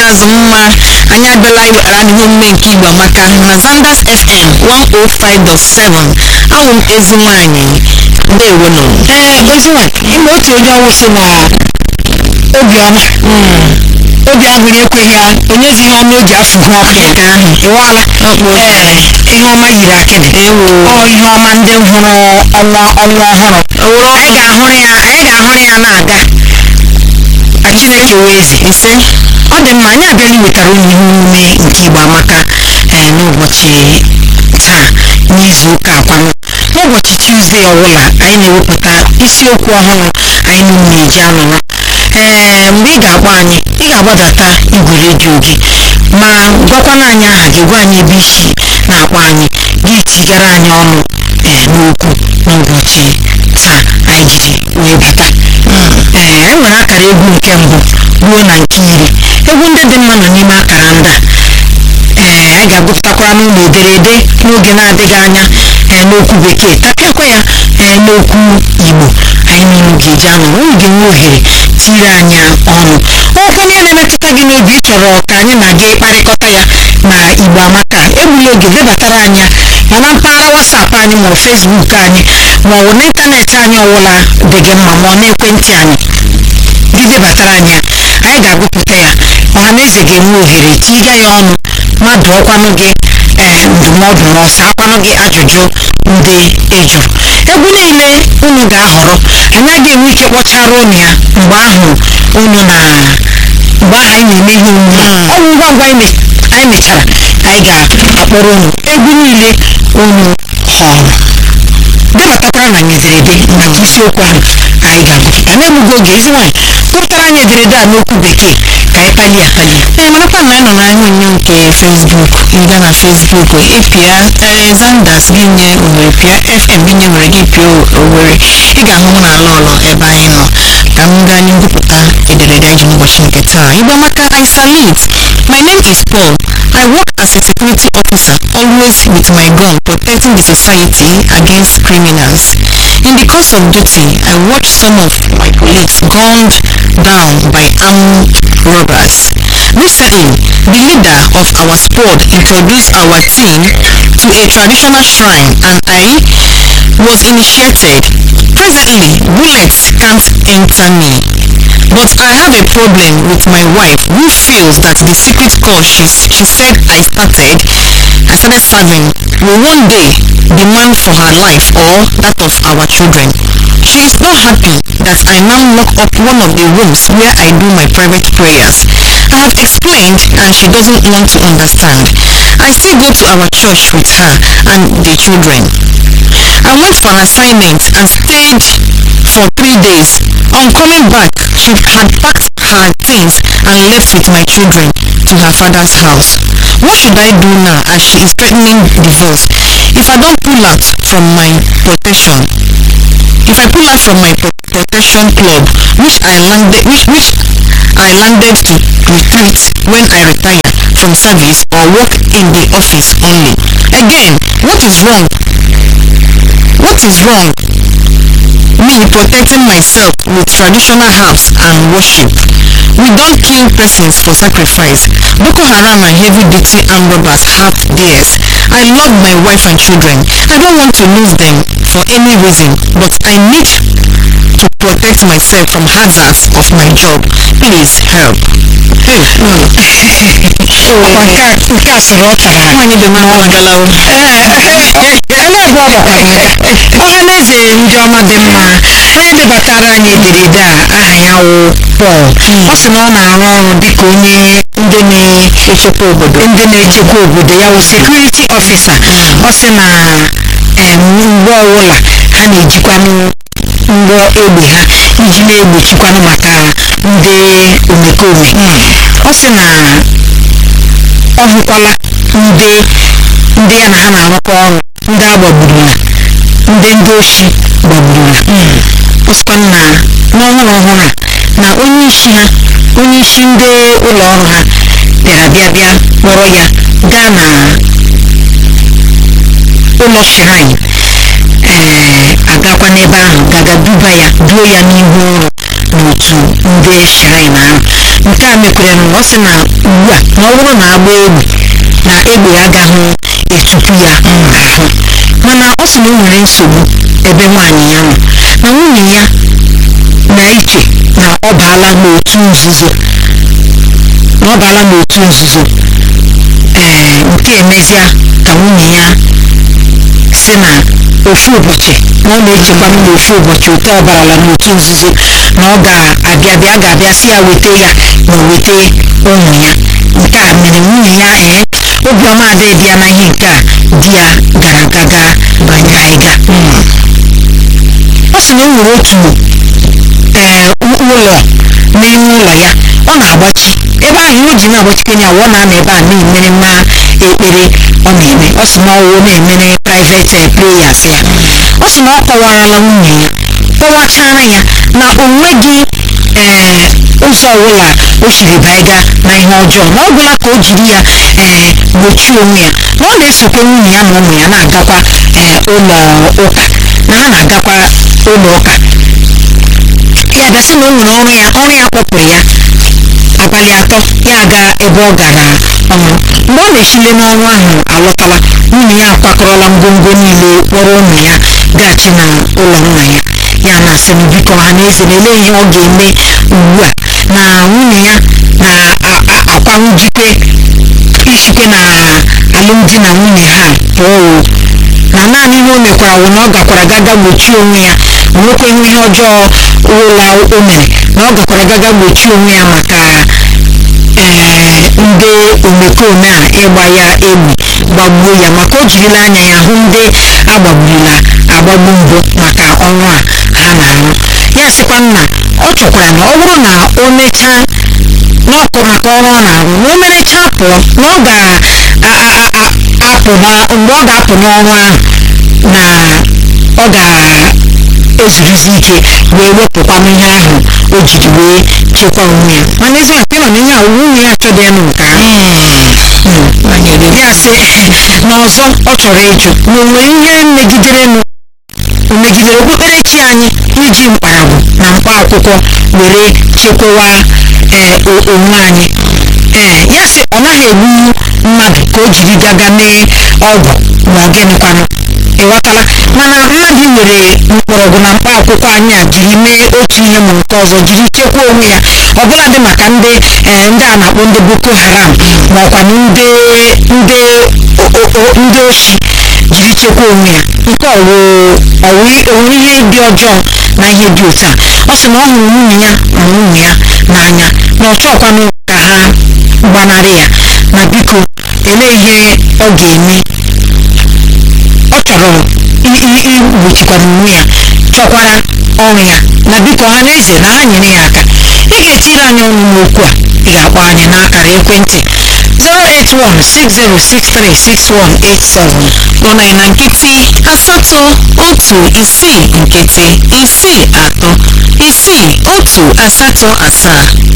ikpeazụ mma anyị abịala iwetara n'ihe omume nke igbo amaka na zanders fm 105.7 awụ m ezi nwanyị ndewonụ ee ezi nwanyị ịma otu onye ọnwụ si na obiọma obi aṅụrị ekweghị ya onyezi ihe ọma o ji afụhụ ọkụ nke ahụ ịwala ee ihe ọma yiri akịdị ewo ọ ihe ọma ndị hụrụ ọnwa ọnwa ọhụrụ owuru anyị ga-ahụrụ ya anyị ga-ahụrụ ya na-aga ka chineke wee eze ise ọ dị mma anyị abịala iwetara unu ihe omume nke igbo amaka ee n'ụbọchị taa n'izu ụka akwanụ n'ụbọchị tuzdee ọbụla anyị na-ewepụta isiokwu ọhụrụ anyị niile na-eji anọrọ ee mgbe ị ga-akpọ anyị ị ga-agbadata igwe redio gị ma gwakwana anyị aha gị gwa anyị ebe isi na-akpọ anyị gị tigara anyị ọnụ ee n'okwu n'ụbọchị taa anyị jiri wee bata ee anyị nwere akara egwu nke mbụ ruo na nke iri egwu ndị dị mma nọ n'ime akara ndị a ee anyị ga-agụpụtakwara n'ụlọ ederede n'oge na-adịghị anya ee n'okwu bekee tapịakwa ya ee n'okwu igbo anyị niile ga-eji anọ unu ga-enwe ohere tiri anyị ọnụ okwu onye na-emetụta gị n'obi chọrọ ka anyị na gị kparịkọta ya na igbo amaka egbula oge debatara anyị ya ma na mpaghara wasapụ anyị ma ọ fesbuk anyị ma ọ bụ n'ịntanetị anyị ọbụla dị gị mma ma ọ n'ekwentị anyị gị debatara anyị ya anyị ga-agụpụta ya ọhaneze ga-enwe ohere tiga ya ọnụ mmadụ ọkwanụ gị ee ndụmọdụ na ọsa akwanụ gị ajụjụ ndị ejụrụ egwu niile unu ga-ahọrọ anyị agaghị enwe ike kpọchara unu ya mgbe ahụ unu na mgbe ahụ anyị na-eme ihe omume ọ bụ ngwa ngwa anyị me- anyị mechara anyị ga-akpọrọ unu egwu niile unu họrọ debatakwara na anyị ederede maka isiokwu ahụ anyị ga-agụpụta na-egbughị oge ezi nwaanyị gụpụtara anyị ederede a n'okwu bekee ka anyị palie apalie ee marakwa na anyị nọ na onyonyo nke facebook ịga na facebook ịpịa alexanders gị nye owere pịa fm gị nye were gị pịa owere ị ga-ahụ m na ala ụlọ ebe anyị nọ ka m gaa anyị ngụpụta ederede anyị n'ụbọchị nke taa igbo amaka i salute my name is paul i work as a security officer always with my gun protecting the society against criminals in the course of duty i watched some of my colleagues gunned down by armed robbers Recently, the leader of our squad introduced our team to a traditional shrine and I was initiated. Presently, bullets can't enter me. But I have a problem with my wife who feels that the secret course she, she said I started, I started serving will one day demand for her life or that of our children. She is not happy that I now lock up one of the rooms where I do my private prayers. I have explained and she doesn't want to understand. I still go to our church with her and the children. I went for an assignment and stayed for three days. On coming back, she had packed her things and left with my children to her father's house. What should I do now as she is threatening divorce? If I don't pull out from my protection, if I pull out from my pro- protection club, which I landed, which, which I landed to retreat when I retire from service or work in the office only. Again, what is wrong? What is wrong? Me protecting myself with traditional herbs and worship. We don't kill persons for sacrifice. Boko Haram and heavy duty armed robbers have theirs. I love my wife and children. I don't want to lose them for any reason, but I need to protect myself from hazards of my job. Please help. Hey, no. ọkwa nke a nke a sịrị ọkara Nwanyị dị mma agalawo. ele ebe ọ gbakwara ọhaneze ndị ọma dị mma onye debatara anyị ederede a aha ya wụ Pọl ọ sị na ọ na-arụ ọrụ dịka onye ndị na-echekwa obodo ndị na-echekwa obodo ya wụ sekuriti ọfisa ọ sị na em, mgbe ọbụla ha na-ejikwanụ ngwa egbe ha iji na-egbochikwanụ maka ndị omekome ọ sị na ọ hụkwala ndị ndị ya na ha na-arụkọ ọrụ ndị a gbagburula ndị ndị oshi gbagburula ọ sịkwa na n'ọhụrụ ọhụrụ a na onye isi ha onye isi ndị ụlọ ọrụ ha bịara bịa bịa kpọrọ ya gaa na ụlọ shrine ee agakwa n'ebe ahụ gaga duba ya duo ya n'ihu ụlọ n'otu ndị shrine ahụ nke a mekwere na ọ sị na mgbe na ọ bụrụ na agba egbe na egbe agaghị etupu ya ahụ mana ọ sị na o nwere nsogbu ebe nwaanyị ya nọ na nwunye ya na-eche na ọ baala n'otu nzuzo na ọ baala n'otu nzuzo ee nke emezia ka nwunye ya si na ofu ụbọchị na ọ na-echekwa m n'ofu ụbọchị ote ọ barala n'otu nzuzo na ọ ga-abịa bịa ga-abịa si ya weta ya na o weta ụmụ ya nke a mere nwunye ya ee obiọma adịghị ya na ihe nke a di ya gara gaga banye ịga ọ sị na o nwere otu ee ụlọ n'ime ụlọ ya ọ na-agbachi ebe ahụ ihe o ji na-agbachikanye ya ọ na-anọ ebe a na-emere mma ekpere ọ na-eme ọ sị na ọwụ na-emere private prayers ya ọ sị na ọ kọwarala nwunye ya kọwachara ya na o nweghị ee ụzọ ọbụla o siri baiga na ihe ọjọọ na ọ bụla ka o jiri ya ee gbochie onwe ya na ọ na-esokwa nwunye ya na ụmụ ya na-agakwa ee ụlọ ụka na ha na-agakwa ụlọ ụka ya gasị na o nwere ọrụ ya ọrụ ya kpọpụrụ ya abalị atọ ya aga ebe ọ gara ọrụ mgbe ọ na-esile n'ọrụ ahụ alọtala nwunye ya akwakọrọla ngwongwo niile kpọrọ ụmụ ya gachi na ụlọ nna ya ya na-asị m biko ha na eze na-ele ihe ọ ga-eme ugbu a na nwunye ya na-akwanwu jikwe isikwe na alụmdi na nwunye ha pụọ na naanị ihe o mekwara wụ na ọ gakwara gaga gbochie onwe ya nwekwa ihe ọjọọ ụlọ o mere na ọ gakwara gaga gbochie onwe ya maka ee ndị omekome a ịgba ya egbe gbagbuo ya maka o jirila anya ya hụ ndị agbagburila agbagbu mbụ maka ọrụ a ha na-arụ ya sịkwa nna ọ chọkwara na ọ bụrụ na o mechaa n'ọkụ maka ọrụ ọ na-arụ na o merechaa pụọ na ọ ga-apụ mgbe ọ ga-apụ n'ọrụ ahụ na ọ ga-ezuruzi ike wee wepụkwanụ ihe ahụ o jiri wee chekwa onwe ya mana ezi maka ịnọ n'ihe a nwunye ya chọdị ya nke ahụ ya sị na ọzọ ọ chọrọ ịjụ na o nwere ihe megiderenụ megidere okpukperechi anyị iji mkparagbu na mkpa akwụkwọ were chekwawa ee onwe anyị ee ya sị ọ naghị egbu mmadụ ka o jiri gaga mee ọgwụ ma ọ gịnịkwanụ ịghọtala mana mmadụ were mkpọrọgwụ na mkpa akwụkwọ anyị a jiri mee otu ihe ma nke ọzọ jiri chekwaa onwe ya ọbụladị maka ndị ee ndị a na-akpọ ndị boko haram ma ọkwanụ ndị ndị ndị oshi jiri chekwaa onwe ya nke ọwụ ọwụ ihe dị ọjọọ na ihe dị otu a ọ sị na ọ hụrụ nwunye ya na nwunye ya n'anya na ọ chọọkwanụ ka ha gbanarị ya na biko elee ihe ọ ga-eme ọ chọrọ igbochikwara onwe ya chọkwara ọrụ ya na biko ha na eze na ha nyere ya aka ị ga-etiri anyị ọnụ n'okwu a ị ga-akpọ anyị n'akara ekwentị 08160636187 kpọọ anyị na nkịtị asatọ otu isii nkịtị isii atọ isii otu asatọ asaa